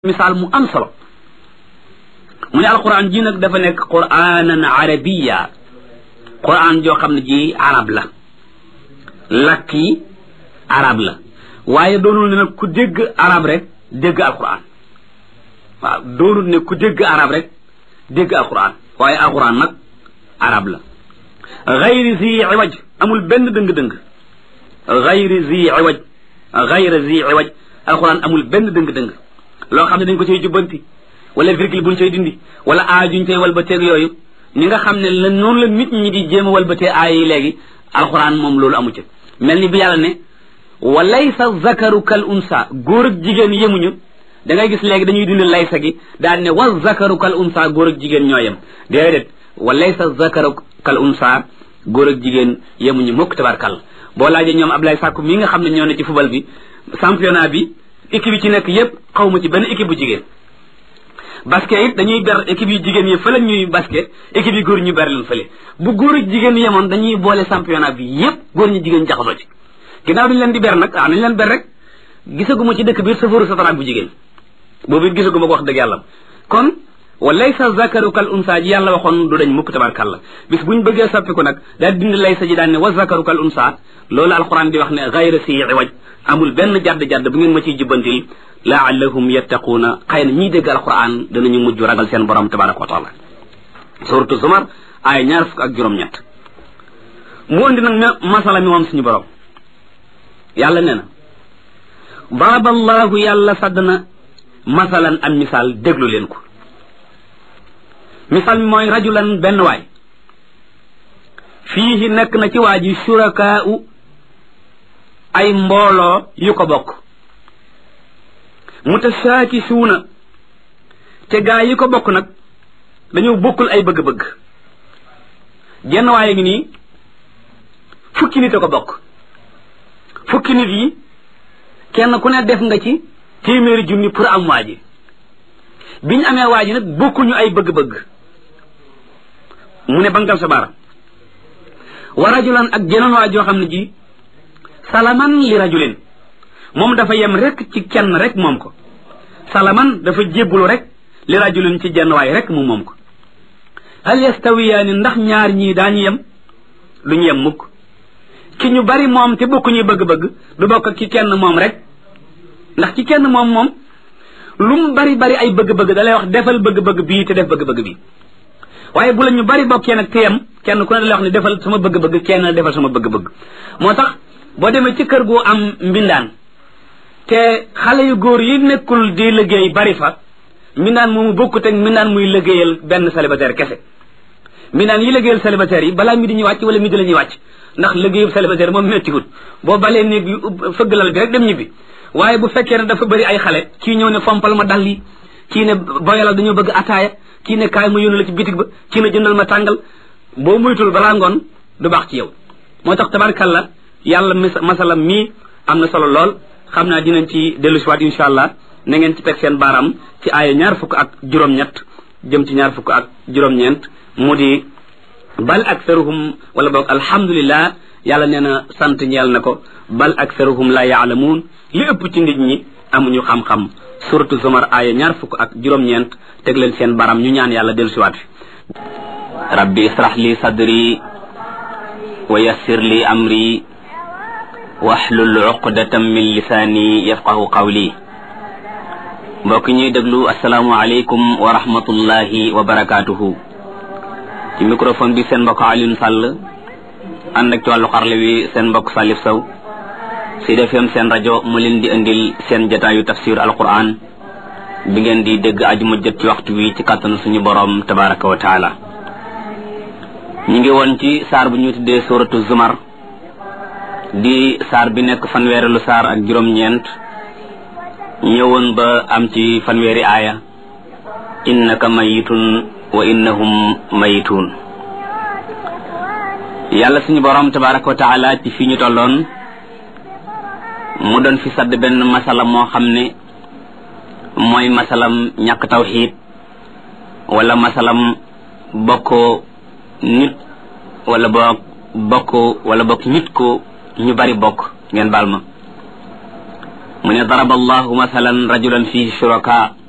misaal mu am solo mu ne alquran ji nag dafa nekk quranan arabiya quran joo xam ne ji arab la lakk yi arab la waaye doonul ne nag ku dégg arab rek dégg alquran waaw doonul ne ku dégg arab rek dégg alquran waaye alquran nag arab la gayri zi iwaj amul benn dëng-dëng gayri zi iwaj gayri zi iwaj alquran amul benn dëng-dëng loo xam ne dañ ko cay jubbanti wala virgule buñ cay dindi wala aay juñ cay walbateeg yooyu ni nga xam ne la noonu la nit ñi di jéem a walbatee aay yi léegi alxuraan moom loolu amu ci mel ni bi yàlla ne wa laysa zakaru kal unsa góor ak jigéen yemuñu da ngay gis léegi dañuy dindi laysa gi daal ne wa zakaru kal unsa góor ak jigéen ñoo yem déedéet wa laysa zakaru kal unsa góor ak jigéen yemuñu mukk tabarkal boo laajee ñoom Ablaye Sakku mii nga xam ne ñoo ne ci football bi championnat bi équipe yi ci nekk yépp xaw ma ci benn équipe bu jigéen basket it dañuy ber équipe yu jigéen yi fële ñuy basket équipe yi góor ñu ber leen fële bu góor ak jigéen yemoon dañuy boole championnat bi yépp góor ñi jigéen jaxasoo ci ginnaaw dañu leen di ber nag ah nañu leen ber rek gisaguma ci dëkk biir safaru sataraak bu jigéen boobu it gisaguma ko wax dëgg yàlla kon wa laysa zakaru kal unsa ji yàlla waxoon du dañ mukk tabarkàlla bis buñ bëggee soppiku nag daal dindi laysa ji daan ne wa zakaru kal unsa loolu alquran di wax ne gayra si iwaj amul benn jadd-jadd bu ngeen ma ciy jubbantil laallahum yattaquuna xëy na ñiy dégg alquran danañu mujj ragal seen borom tabaraka wa taala suratu zumar ay ñaar fukk ak juróom-ñett mu indi nag masala mi moom suñu borom yàlla nee na daraba allahu yàlla sadd na masalan am misaal déglu leen ko misaal mi mooy rajulan benn waay fiihi nekk na ci waa ji shurakaa'u ay mbooloo yu ko bokk mutashaakisuuna te gaa yi ko bokk nag dañoo bokkul ay bëgg-bëgg jenn waaye ngi nii fukki nit a ko bokk fukki nit yi kenn ku ne def nga ci téeméeri junni pour am waa ji bi ñu amee waa ji nag bokkuñu ay bëgg-bëgg mu ne bangal sa baara wa rajulan ak jeneen waa joo xam ne ji salaman li rajulin moom dafa yem rek ci kenn rek moom ko salaman dafa jébbulu rek li rajulin ci jenn waay rek mu moom ko hal yastawiyaani ndax ñaar ñii daañu yem duñu yem mukk ki ñu bari moom te bokkuñuy bëgg-bëgg du bokk ki kenn moom rek ndax ci kenn moom moom lu mu bari bari ay bëgg-bëgg da lay wax defal bëgg-bëgg bii te def bëgg-bëgg bii waaye bu la ñu bari bokkee nag te yem kenn ku ne da lay wax ne defal sama bëgg-bëgg kenn defal sama bëgg-bëgg moo tax boo demee ci kër gu am mbindaan te xale yu góor yi nekkul di liggéey bari fa mbindaan moomu bokkut ak mbindaan muy liggéeyal benn célibataire kese mbindaan yi liggéeyal célibataire yi balaa mi di ñuy wàcc wala mi di la ñuy wàcc ndax liggéeyu célibataire moom méttiwut boo balee néeg bi fëgg lal bi rek dem ñibbi waaye bu fekkee ne dafa bëri ay xale kii ñëw ne fompal ma dal yi kii ne boyalal dañoo bëgg ataaya kii ne kaay ma yónni la ci bitig ba kii ne jëndal ma tàngal boo muytul balaa ngoon du baax ci yow moo tax tabarkalla yàlla masala mii am na solo lool xam naa dinañ ci dellu si waat insha allah na ngeen ci teg seen baaraam ci aaya ñaar fukk ak juróom-ñett jëm ci ñaar fukk ak juróom-ñeent mu di bal aktharuhum wala boog alhamdulillah yàlla nee na sant ñeel na ko bal aktharuhum la yaalamuun li ëpp ci nit ñi amuñu xam-xam suratu zumar aaya ñaar fukk ak juróom-ñeent teg leen seen baaraam ñu ñaan yàlla dellu si waat fi rabbi israh li sadri wa yassir li amri waxlul uqdatam min lisaani yafqahu qawli mbokk ñuy déglu asalaamualeykum wa rahmatullahi wa barakaatuhu ci microphone bi seen mbokk Alioune Sall ànd ak ci wàllu xarle wi seen mbokk Salif Sow Sud FM seen rajo mu leen di indil seen jataayu tafsir alquran bi ngeen di dégg ajuma jot ci waxtu wi ci kàttanu suñu boroom tabaraka wa taala ñu ngi woon ci saar bu ñu tuddee suratu zumar di saar bi nekk fanweerelu saar ak juróom-ñeent ñëwoon ba am ci fanweeri aaya innaka mayitun wa innahum mayituun yàlla suñu borom tabaraka wa taala ci fii ñu tolloon mu doon fi sadd benn masala moo xam ne mooy masalam ñàkk tawxiid wala masalam bokkoo nit wala boog bokk wala bokk nit ko ñu bari bokk ngeen baal ma mu ne daraba allahu masalan rajulan fihi shuraka